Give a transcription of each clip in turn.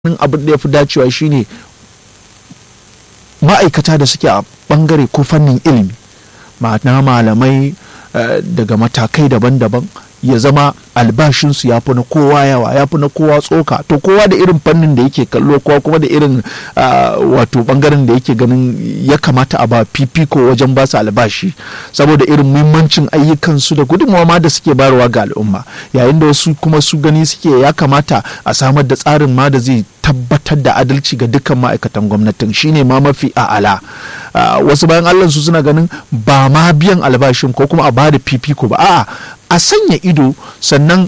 ganin abin da ya fi dacewa shine ma'aikata da suke a bangare ko fannin ilimi ma'ana malamai daga matakai daban-daban ya zama albashinsu ya fi na kowa yawa ya fi na kowa tsoka to kowa da irin fannin da yake kallo kowa kuma da irin wato bangaren da yake ganin ya kamata a ba fifiko wajen ba su albashi saboda irin muhimmancin ayyukansu da gudunmawa ma da suke bayarwa ga al'umma yayin da wasu kuma su gani suke ya kamata a samar da tsarin ma da zai tabbatar da adalci ga dukkan ma'aikatan gwamnatin shine ma mafi a'ala wasu bayan allah su suna ganin ba ma biyan albashin ko kuma a ba da fifiko ba a'a a sanya ido sannan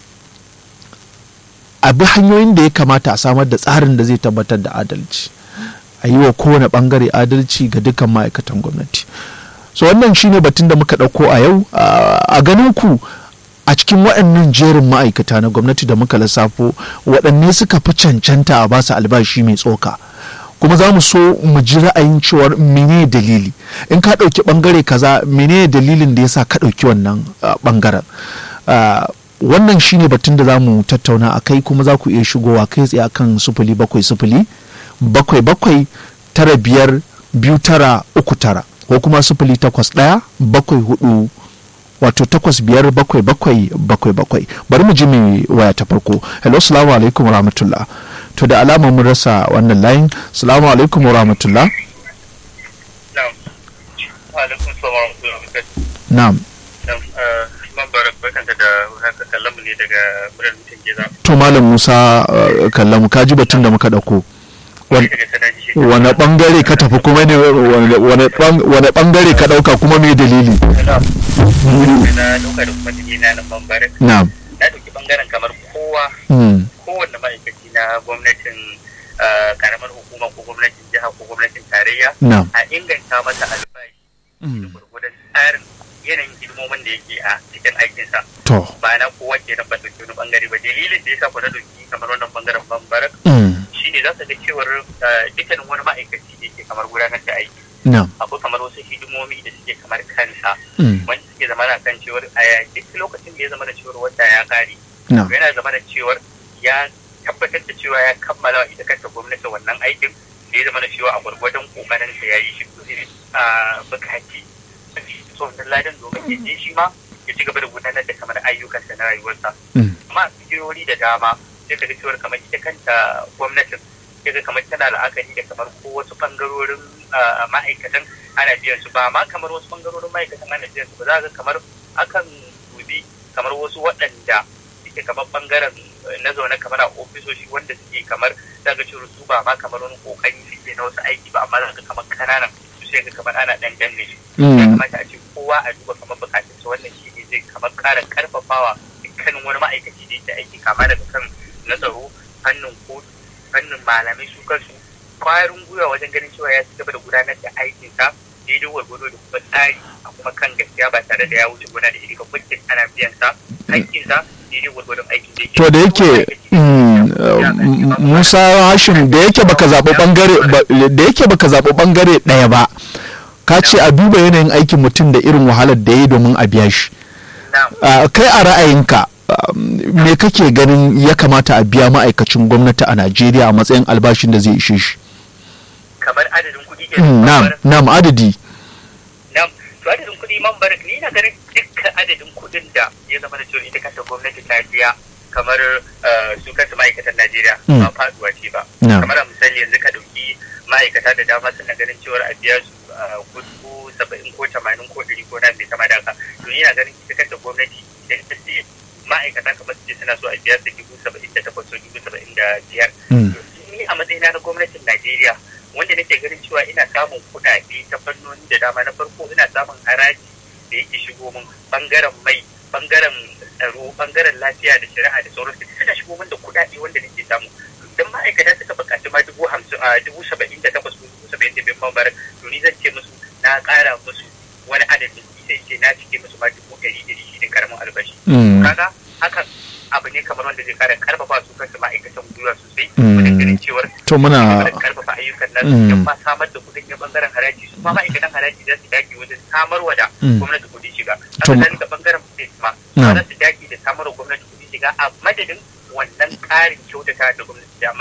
a bi hanyoyin da ya kamata a samar da tsarin da zai tabbatar da adalci a yi wa kowane bangare adalci ga dukkan ma'aikatan gwamnati so wannan shine batun da muka ɗauko a yau a ganin ku a cikin waɗannan jerin ma'aikata na gwamnati da muka lissafo waɗanne suka fi cancanta a basu albashi mai tsoka kuma za mu so mu ji ra'ayin cewar mene dalili in ka ɗauki ɓangare kaza mene dalilin da ya sa ka ɗauki wannan ɓangaren wannan shine batun da za mu tattauna a kai kuma za ku iya shigowa kai tsaye akan sufuli bakwai sufuli bakwai bakwai tara biyar biyu tara uku tara ko kuma sufuli takwas ɗaya bakwai hudu wato takwas biyar bakwai bakwai bakwai bakwai bari mu ji mai waya ta farko hello salamu alaikum wa rahmatullah to da alama mun rasa wannan layin salamu alaikum wa rahmatullah na'am to malam musa kallamu ka ji batun da muka dauko wane bangare ka tafi kuma ne wane bangare ka dauka kuma mai dalili na'am na dauki bangaren kamar kowa kowanne ma'aikaci na gwamnatin karamar hukuma ko gwamnatin jiha ko gwamnatin tarayya a inganta masa albashi da gurgudan tsarin yanayin hidimomin da yake a cikin aikinsa ba na kowa ke nan ba dauki wani bangare ba dalilin da ya sa ku na dauki kamar wannan bangaren bambarak shine za su ga cewar dukkanin wani ma'aikaci da yake kamar gudanar da aiki akwai kamar wasu hidimomi da suke kamar kansa wanda suke zama na kan cewar a duk lokacin da ya zama da cewar wata ya kare yana zama da cewar ya tabbatar da cewa ya kammala ita kanta gwamnati wannan aikin da ya zama da cewa a gwargwadon kokarin sa yayi shi to a bukaci so wannan ladan domin ya je shi ma ya ci gaba da gudanar da kamar ayyukansa na rayuwarsa amma a cikin da dama sai ka ga cewar kamar ita kanta gwamnatin sai ga kamar tana la'akari da kamar ko wasu bangarorin ma'aikatan ana biyan su ba ma kamar wasu bangarorin ma'aikatan ana biyan su ba za ga kamar akan dubi kamar wasu waɗanda suke kamar bangaren na zaune kamar a ofisoshi wanda suke kamar daga cewa su ba ma kamar wani kokari suke na wasu aiki ba amma za ka kamar kananan su sai ga kamar ana dan danne su ya kamata a ce kowa a duba kamar bukatun su wannan shi ne zai kamar kara karfafawa dukkanin wani ma'aikaci da yake aiki kama daga kan na tsaro fannin kotu fannin malamai su kansu kwarin gwiwa wajen ganin cewa ya ci gaba da gudanar da aikinsa daidai gwargwado da kuma tsari a kuma kan gaskiya ba tare da ya wuce gona da iri ba muddin ana biyan sa hakkinsa daidai gwargwadon aikin da yake to da yake Musa Hashim da yake baka zaɓi bangare da yake baka zaɓi bangare ɗaya ba ka ce a duba yanayin aikin mutum da irin wahalar da ya yi domin a biya shi kai a ra'ayinka me kake ganin ya kamata a biya ma'aikacin gwamnati a Najeriya a matsayin albashin da zai ishe shi kamar adadin kuɗi ke na'am na'am adadi na'am to adadin kuɗi man barak ni na ganin dukkan adadin kuɗin da ya zama da cewa ita kanta gwamnati ta biya kamar su kansu ma'aikatan Najeriya ba faduwa ce ba kamar a misali yanzu ka ɗauki ma'aikata da dama suna ganin cewar a biya su kuɗi saba'in ko tamanin ko ɗari ko na mai kama da haka to ni na ganin ita kanta gwamnati idan ta ce ma'aikata kamar su ce suna so a biya su dubu saba'in da takwas ko dubu saba'in da biyar ni a matsayina na gwamnatin Najeriya wanda nake ganin cewa ina samun kuɗaɗe ta fannoni da dama na farko ina samun haraji da yake shigo min bangaren mai bangaren tsaro bangaren lafiya da shari'a da sauransu suna shigo min da kuɗaɗe wanda nake samu idan ma'aikata suka buƙaci ma dubu hamsin a dubu saba'in da takwas ko dubu saba'in da biyar mambar to ni zan ce musu na ƙara musu wani adadin sai ce na cike musu ma dubu ɗari ɗari shi ne karamin albashi kaga hakan abu ne kamar wanda zai kara karfafa su kansu ma'aikatan gwiwa sosai wajen ganin cewar to muna karfafa ayyukan nan don ma samar da kudin na bangaren haraji su ma ma'aikatan haraji za su dage wajen samarwa da gwamnati kudin shiga haka zalika bangaren state ma za su dage da samarwa gwamnati kudin shiga a madadin wannan ƙarin kyautata da gwamnati amma za ga cewa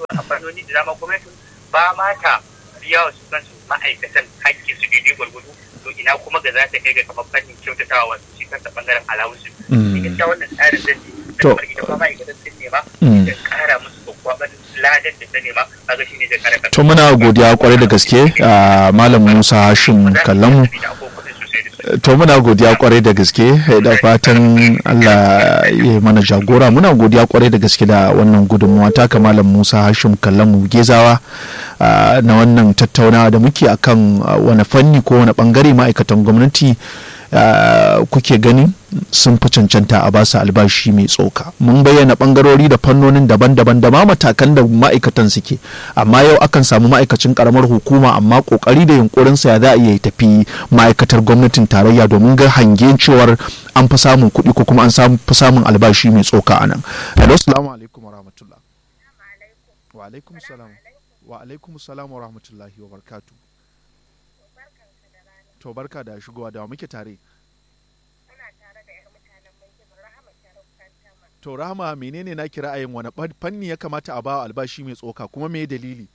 a fannoni da dama gwamnatin ba ma ta biya wa su kansu ma'aikatan hakki su daidai gwargwado to ina kuma ga za ta kai ga kamar fannin kyautatawa wasu shi kansa bangaren alawusu. Ni gaskiya wannan tsarin zan ne. To. Kamar idan ma ma'aikatan sun nema. Da kara musu kwakwaban ladan da ta nema kaga shi ne zai kare to muna godiya kwarai da gaske a malam musa hashim kallamu to muna godiya kwarai da gaske da fatan allah ya mana jagora muna godiya kwarai da gaske da wannan gudunmuwa taka malam musa hashim kallamu gezawa na wannan tattaunawa da muke akan wani fanni ko wani bangare ma'aikatan gwamnati kuke gani sun fi cancanta a basu albashi mai tsoka mun bayyana bangarori da fannonin daban-daban da ma matakan da ma'aikatan suke amma yau akan samu ma'aikacin karamar hukuma amma kokari da yunkurinsa ya za a iya tafi ma'aikatar gwamnatin tarayya domin ga hangen cewar an fi samun kuɗi ko kuma an fi samun albashi mai tsoka a nan. Hello, salamu alaikum wa rahmatullah. Wa alaikum salam. Wa alaikum salam wa rahmatullahi wa barakatuh. To barka da shigowa da muke tare. To Rahama menene na kira ra'ayin wani fanni ya kamata a bawa albashi mai tsoka kuma me dalili?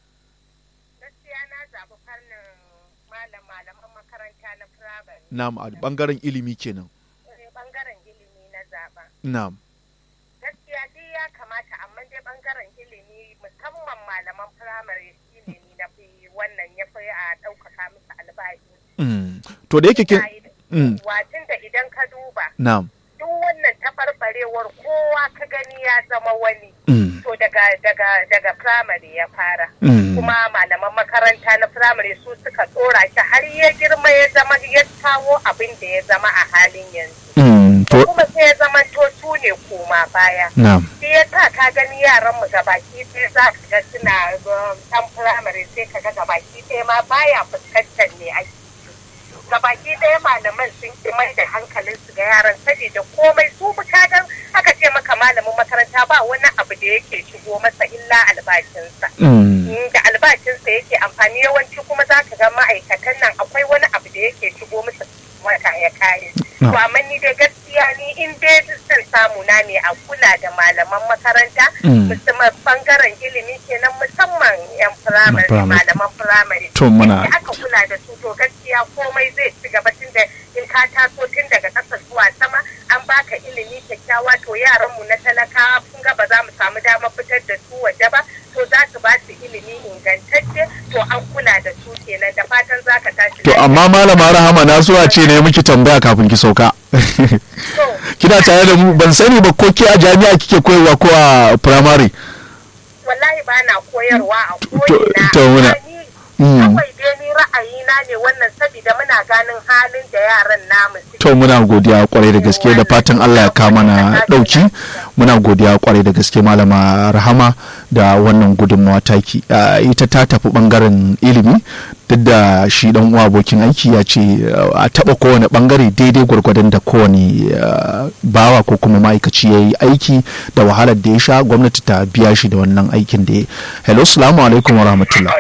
Gaskiya na zaɓi fannin malam malaman makaranta na firamare. Na'am a bangaren ilimi kenan. Bangaren ilimi na zaɓa. Na'am. Gaskiya dai ya kamata amma dai bangaren ilimi musamman malaman firamare ilimi na fi wannan ya fi a ɗaukaka musu albashi. To da yake kin. Watin da idan ka duba. Na'am. Duk wannan taɓarɓarewar kowa ka gani ya zama wani. To daga daga daga firamare ya fara. Kuma malaman makaranta na firamare su suka tsora shi har ya girma ya zama ya kawo abin da ya zama a halin yanzu. Kuma sai ya zama to su ne koma baya. Sai ya sa ka gani yaran mu gabaki sai za ka ga suna ɗan firamare sai ka ga gabaki sai ma baya fuskantar ne ake. gabaki ɗaya malaman sun ki mai da hankalin su ga yaran saboda komai su bukatar aka ce maka malamin makaranta ba wani abu da yake shigo masa illa albashinsa da albashinsa yake amfani yawanci kuma za ka ga ma'aikatan nan akwai wani abu da yake shigo masa wata ya kare to amma ni dai gaskiya ni in dai son samu na ne a kula da malaman makaranta musamman bangaren ilimi kenan musamman yan firamare malaman firamare to muna aka kula da su to gaskiya komai zai ci gaba tun da in ka taso tun daga ƙasa zuwa sama an baka ilimi kyakkyawa to yaran mu na talaka kun ga ba za mu samu damar fitar da su waje ba to za su ba su ilimi ingantacce to an kula da su kenan da fatan za ka tashi to amma malama rahama na zuwa ce ne miki tambaya kafin ki sauka kina tare da mu ban sani ba ko ki a jami'a kike koyarwa ko a primary wallahi ba na koyarwa a koyina to muna kawai dai ni ra'ayina ne wannan saboda muna ganin halin da yaran namu to muna godiya kwarai da gaske da fatan Allah ya kama na dauki muna godiya kwarai da gaske malama rahama da wannan gudunmawa taki ita ta tafi bangaren ilimi duk da shi dan uwa abokin aiki ya ce a taba kowane bangare daidai gwargwadon da kowane bawa ko kuma ma'aikaci ya yi aiki da wahalar da ya sha gwamnati ta biya shi da wannan aikin da ya hello salamu alaikum wa rahmatullah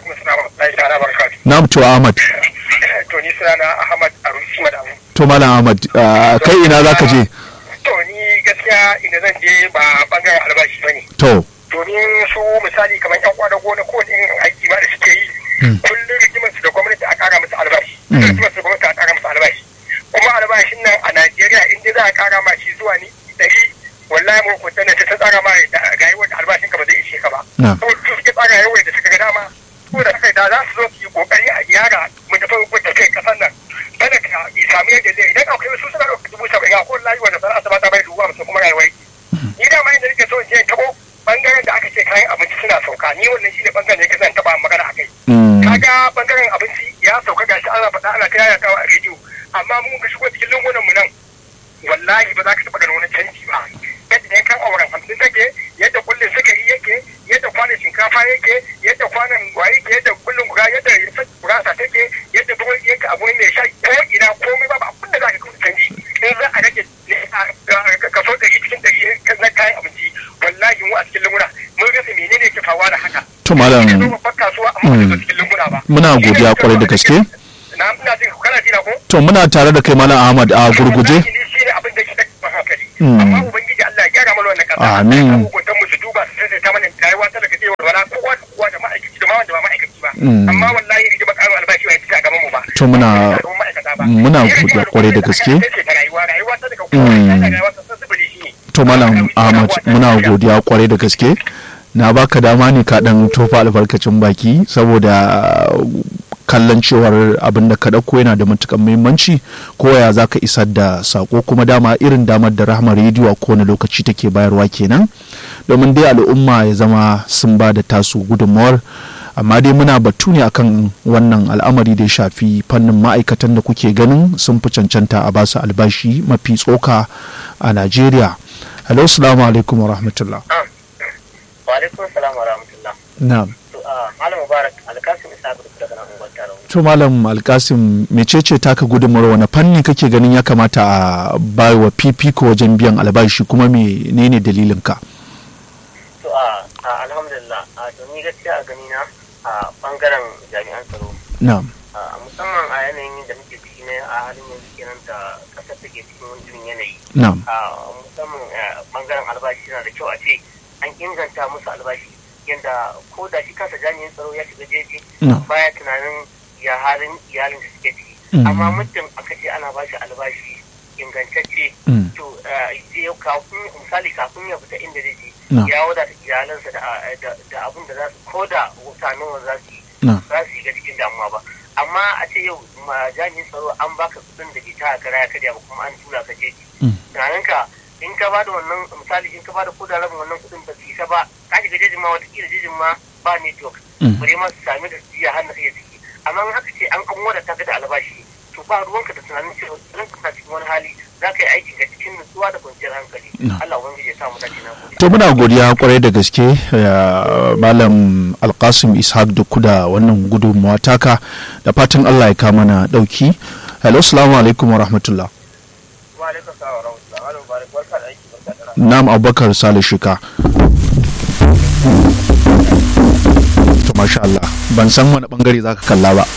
na'am to ahmad to ni sunana ahmad arusi madamu to malam ahmad kai ina za ka je to ni gaskiya inda zan je ba bangaren albashi ba ne to domin su misali kamar yan kwada gona ko irin aiki ba da suke yi kullum rigimar su da gwamnati a kara musu albashi rigimar su da gwamnati a kara musu albashi kuma albashin nan a najeriya in dai za a kara ma shi zuwa ni ɗari wallahi mu kunta ne ta tsara ma ga yi wata albashin ka ba zai ishe ka ba saboda su suke tsara yawai da suka ga dama ko da aka da za su zo su yi kokari a gyara mu tafi gwada kai kasan nan kada ka sami yadda zai idan akwai wasu suna ɗauka dubu saba'in a kowane layi wanda sana'a ta bata bai dubu hamsin kuma rayuwar ni da ma inda nake so in je tabo bangaren da aka ce kayan abinci suna sauka ni wannan shine bangaren da yake zan taba magana a kai kaga bangaren abinci ya sauka gashi ana faɗa ana ta yayatawa a rediyo amma mun ga shigo cikin lungunan mu nan wallahi ba za ka taɓa ganin wani canji ba yadda yankan auren hamsin take yadda kullun sukari yake yadda kwanan shinkafa yake yadda kwanan waye yake yadda kullun gura yadda gurasa take yadda bugun yake abu mai sha ko ina komai ba abin da za ka kawo canji in za a rage kaso ɗari cikin ɗari na kayan abinci wallahi mu a cikin lunguna mun rasa menene ke faruwa da haka to malam muna godiya kwarai da gaske to muna tare da kai malam ahmad a gurguje amma ubangiji Allah ya gyara mana wannan kasa amin hukuntan mu su duba su sai ta mana rayuwa talaka zai amma wallahi rigima karin albashi bai fita gaban mu ba to muna muna godiya kwarai da gaske to malam ahmad muna godiya kwarai da gaske na baka dama ne ka dan tofa albarkacin baki saboda kallon cewar abin da ka ɗauko yana da matukan muhimmanci ko ya za ka isar da sako kuma dama irin damar da rahama rediyo a kowane lokaci take bayarwa kenan domin dai al'umma ya zama sun ba da tasu gudunmawar amma dai muna batu ne akan wannan al'amari da ya shafi fannin ma'aikatan da kuke ganin sun fi cancanta a basu albashi mafi tsoka a najeriya hello salamu alaikum wa rahmatullah wa alaikum salam wa rahmatullah na'am malam mubarak alkasim isa gudu daga nan unguwar tarawa to malam alkasim mecece taka gudunmawar wani fanni kake ganin ya kamata a bai wa fifiko wajen biyan albashi kuma menene dalilin ka to a alhamdulillah a to ni gaskiya a gani na a bangaren jami'an tsaro na'am musamman a yanayin da muke ciki ne a halin yanzu kenan da kasar take cikin wani irin yanayi na'am musamman bangaren albashi yana da kyau a ce an inganta musu albashi yadda ko da shi kansa jami'in tsaro ya shiga jeji baya tunanin ya halin iyalin da suke ciki amma muddin aka ce ana ba shi albashi ingantacce to kafin misali kafin ya fita inda zai je ya wadata iyalansa da abin da za su ko da mutanen za su yi za su yi ga cikin damuwa ba amma a ce yau jami'in tsaro an baka kudin da ke ta kara ya karya ba kuma an tura ka jeji tunaninka in ka bada wannan misali in ka bada ko da rabin wannan kudin ba su isa ba ka shiga jejin ma watakila jejin ma ba network bare ma su sami da su har na iya ciki amma in haka ce an an wadata ka da albashi to ba ruwanka da tunanin cewa idan ka cikin wani hali za ka yi aiki ga cikin nutsuwa da kwanciyar hankali Allah ubangiji ya sa mu dace na gode to muna godiya kwarai da gaske malam alkasim ishaq duk da wannan gudunmawa taka da fatan Allah ya kama na dauki hello assalamu alaikum wa rahmatullah wa alaikum salam wa rahmatullah Nam Abubakar Sale Shika. To masha Allah, ban san wani bangare zaka kalla ba.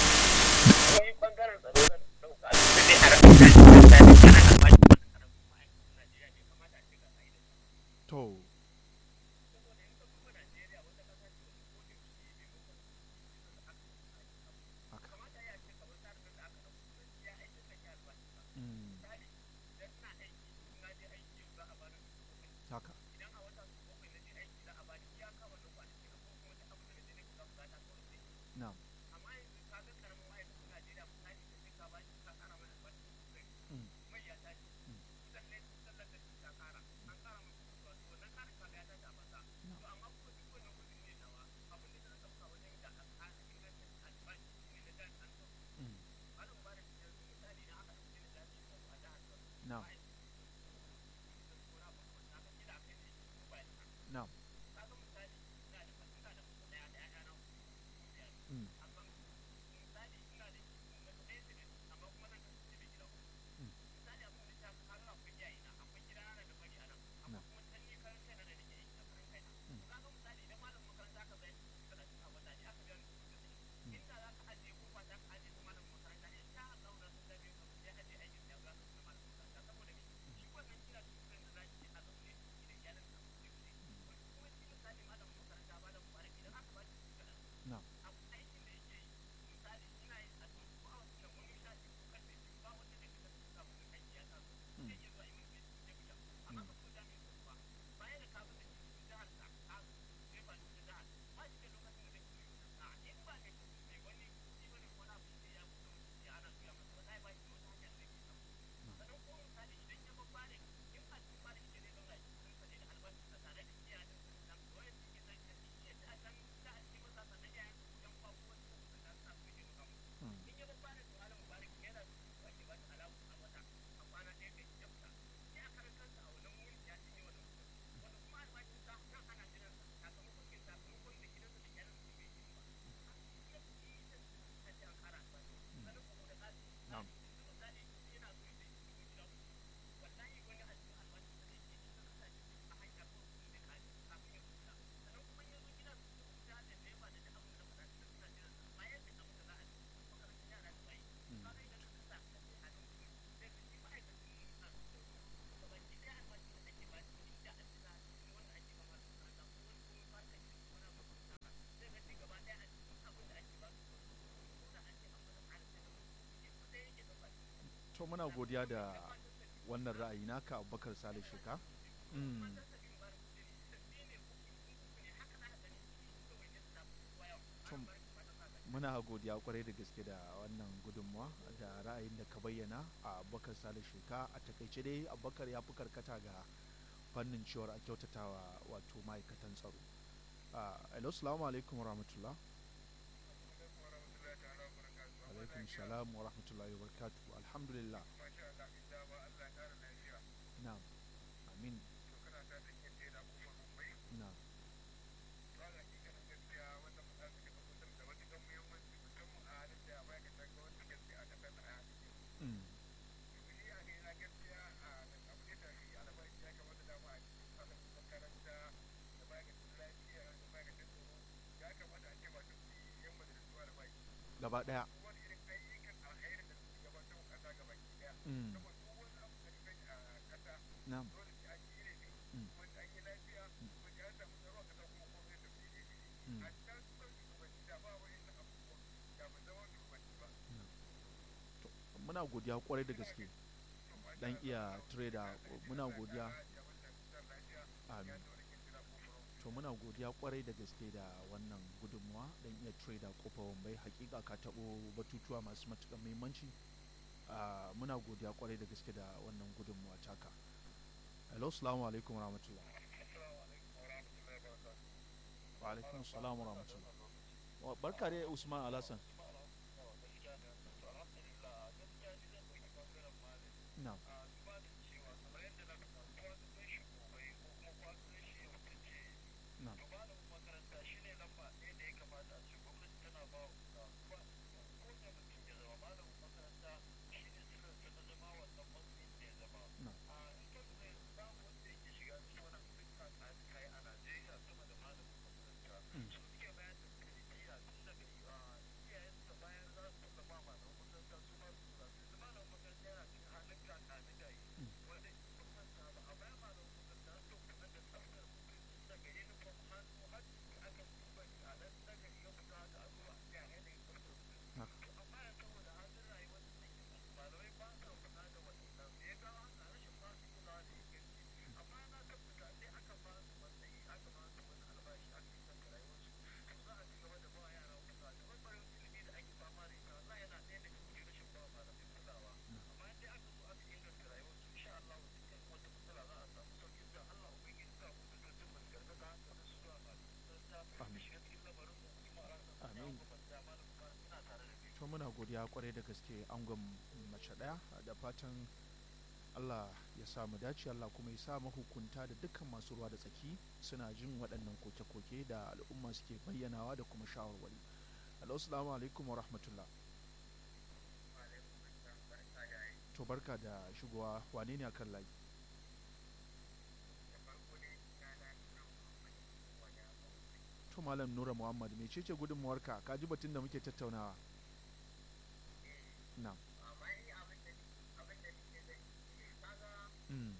to muna godiya da wannan ra'ayi naka abubakar sale sheka muna godiya kwarai da gaske da wannan gudunmuwa da ra'ayin da ka bayyana a abubakar sale sheka a takaice dai abubakar ya fi karkata ga fannin cewar a kyautatawa wato ma'aikatan tsaro hello salamu alaikum rahmatullah alaikum salam wa rahmatullahi wa barakatuh alhamdulillah na'am amin na'am Mm. gaba daya mm. na'am mm. muna godiya kwarai da gaske dan iya trader muna godiya amin to muna godiya kwarai da gaske da wannan gudunmuwa dan iya trader kofa wambai hakika ka tabo batutuwa masu matuƙar muhimmanci muna godiya kwarai da gaske da wannan gudunmuwa taka hello salamu alaikum rahmatullah wa alaikum salam rahmatullah barka dai usman alasan na na makaranta shi ne lamba ɗaya da ya kamata a ce gwamnati tana ba wa ko da mutum ya zama malamin makaranta shi ne sirrinsa na zama wannan matsayin da ya zama a in ka lura babu wanda yake shiga cikin wani afirka tsari kai a najeriya sama da malamin makaranta su suke bayan da tarbiyya tun daga iyayen da bayan za su taɓa ba malamin makaranta su ma su kula su malamin makaranta yana cikin halin kaka na gayi wanda in manta ba a bayan malamin makaranta su kula da tsaftar daga uniform hannu har aka duba a nan daga iya fita da abuwa ga yanayin tsaftar su amma ya saboda halin rayuwar da take malamai ba sa kula da waɗannan da ya kawo haka rashin ba su kula da inganci amma na tabbata sai aka ba su matsayi aka ba su wani albashi aka yi kanka rayuwarsu to za a ci gaba da ba yara kula da ɓangaren ilimi da ake fama da ita Allah yana ɗaya daga cikin rashin ba malamai kulawa amma in dai aka zo aka inganta rayuwarsu insha Allah dukkan wata matsala za a samu sauƙi da Allah ubangiji sa mu da tun mu gargaɗa hankalin su zuwa ba Amin. shiga cikin lamarin mu kuma Amin. suna tare da kai to muna godiya kwarai da gaske angon mace daya da fatan Allah ya sa mu dace Allah kuma ya sa mahukunta da dukkan masu ruwa da tsaki suna jin waɗannan koke-koke da al'umma suke bayyanawa da kuma shawarwari assalamu alaikum wa rahmatullah to barka da shigowa wane ne akan layi to malam nura muhammad mecece gudunmuwarka ka ji batun da muke tattaunawa na mm.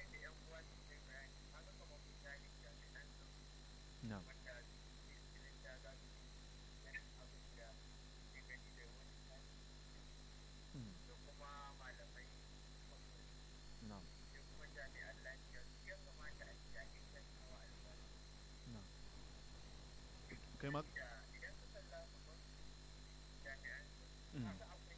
na mm. na na kai ma mm.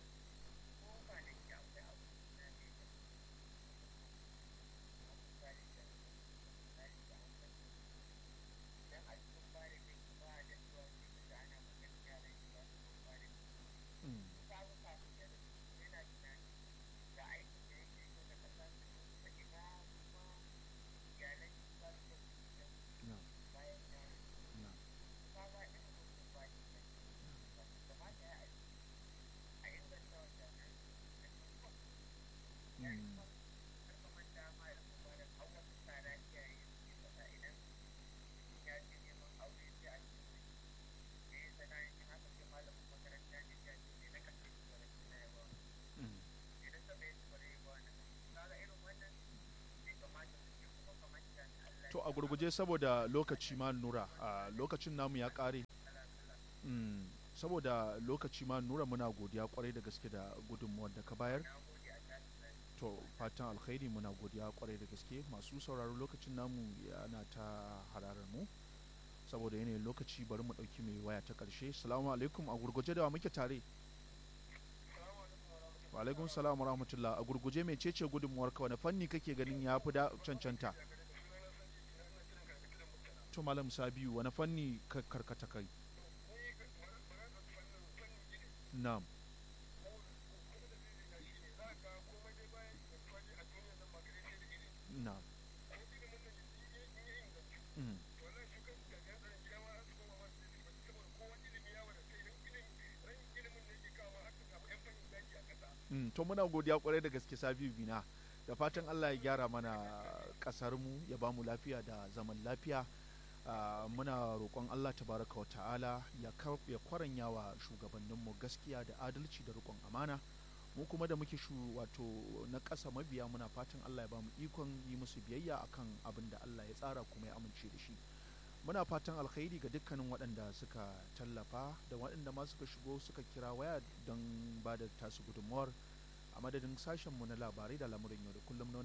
Mm. na na mm. Mm. to a gurguje saboda lokaci ma nura a lokacin namu ya kare mm. saboda lokaci ma nura muna godiya kwarai da gaske da gudunmuwar da ka bayar to fatan alkhairi muna godiya kwarai da gaske masu sauraro lokacin namu yana ta hararar mu saboda yanayin lokaci bari mu ɗauki mai waya ta ƙarshe salamu alaikum a gurguje da wa muke tare wa alaikum salam rahmatullah a gurguje mai cece gudunmuwar ka wani fanni kake ganin ya fi da cancanta to malam sabiu wani fanni ka karkata kai na'am na'am mm. Mm, to muna godiya kwarai da gaske sabiu bina da fatan allah ya gyara mana kasar mu ya bamu lafiya da zaman lafiya uh, muna roƙon allah tabaraka wa ta'ala ya, ya kwaranya wa shugabanninmu gaskiya da adalci da riƙon amana mu kuma da muke shu wato na ƙasa mabiya muna fatan allah ya bamu ikon yi musu biyayya akan abin da allah ya tsara kuma ya amince da shi muna fatan alkhairi ga dukkanin waɗanda suka tallafa da waɗanda ma suka shigo suka kira waya don ba da tasu gudunmawar a madadin sashenmu na labarai da lamurin yau da kullum na